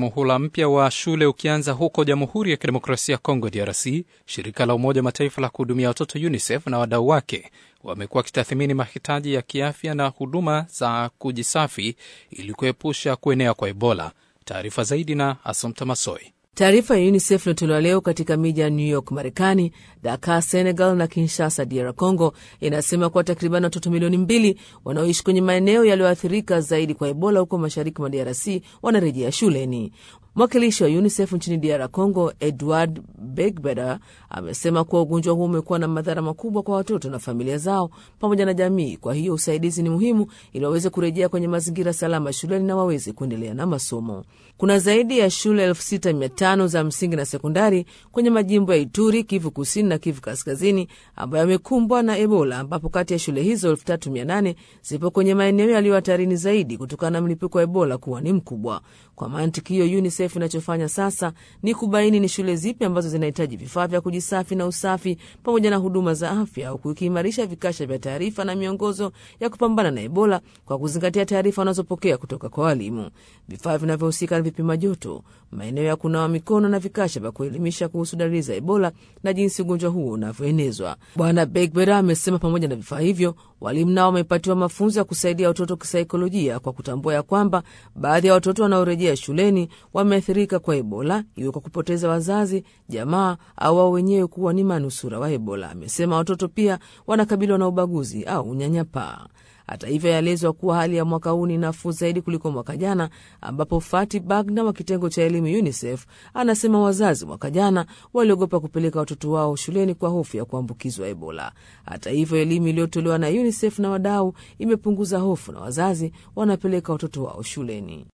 muhula mpya wa shule ukianza huko Jamhuri ya Kidemokrasia ya Kongo, DRC, shirika la Umoja wa Mataifa la kuhudumia watoto UNICEF na wadau wake wamekuwa wakitathmini mahitaji ya kiafya na huduma za kujisafi ili kuepusha kuenea kwa Ebola. Taarifa zaidi na Asomta Masoi. Taarifa ya UNICEF iliyotolewa leo katika miji ya New York Marekani, Dakar Senegal na Kinshasa DR Congo inasema kuwa takriban watoto milioni mbili wanaoishi kwenye maeneo yaliyoathirika zaidi kwa Ebola huko mashariki mwa DRC wanarejea shuleni. Mwakilishi wa UNICEF nchini DR Congo, Edward Begbeder, amesema kuwa ugonjwa huu umekuwa na madhara makubwa kwa watoto na familia zao pamoja na jamii. Kwa hiyo usaidizi ni muhimu ili waweze kurejea kwenye mazingira salama shuleni na waweze kuendelea na masomo. Kuna zaidi ya shule elfu sita mia tano za msingi na sekondari kwenye majimbo ya Ituri, Kivu kusini na Kivu kaskazini ambayo yamekumbwa na Ebola, ambapo kati ya shule hizo elfu tatu mia nane zipo kwenye maeneo yaliyo hatarini zaidi kutokana na mlipuko wa Ebola kuwa ni mkubwa. Kwa mantiki hiyo, UNICEF inachofanya sasa ni kubaini ni shule zipi ambazo zinahitaji vifaa vya kujisafi na usafi pamoja na huduma za afya, huku ikiimarisha vikasha vya taarifa na miongozo ya kupambana na Ebola kwa kuzingatia taarifa wanazopokea kutoka kwa walimu. Vifaa vinavyohusika na vipima joto, maeneo ya kunawa mikono na vikasha vya kuelimisha kuhusu dalili za Ebola na jinsi ugonjwa huo unavyoenezwa. Bwana Begbera amesema pamoja na vifaa hivyo, walimu nao wamepatiwa mafunzo ya kusaidia watoto kisaikolojia kwa kutambua ya kwamba baadhi ya watoto wanaorejea shuleni wameathirika kwa Ebola, iwe kwa kupoteza wazazi, jamaa au wao wenyewe kuwa ni manusura wa Ebola. Amesema watoto pia wanakabiliwa na ubaguzi au unyanyapaa. Hata hivyo, yaelezwa kuwa hali ya mwaka huu ni nafuu zaidi kuliko mwaka jana, ambapo Fati Bagna wa kitengo cha elimu UNICEF anasema wazazi mwaka jana waliogopa kupeleka watoto wao shuleni kwa hofu ya kuambukizwa Ebola. Hata hivyo, elimu iliyotolewa na UNICEF na wadau imepunguza hofu na wazazi wanapeleka watoto wao shuleni.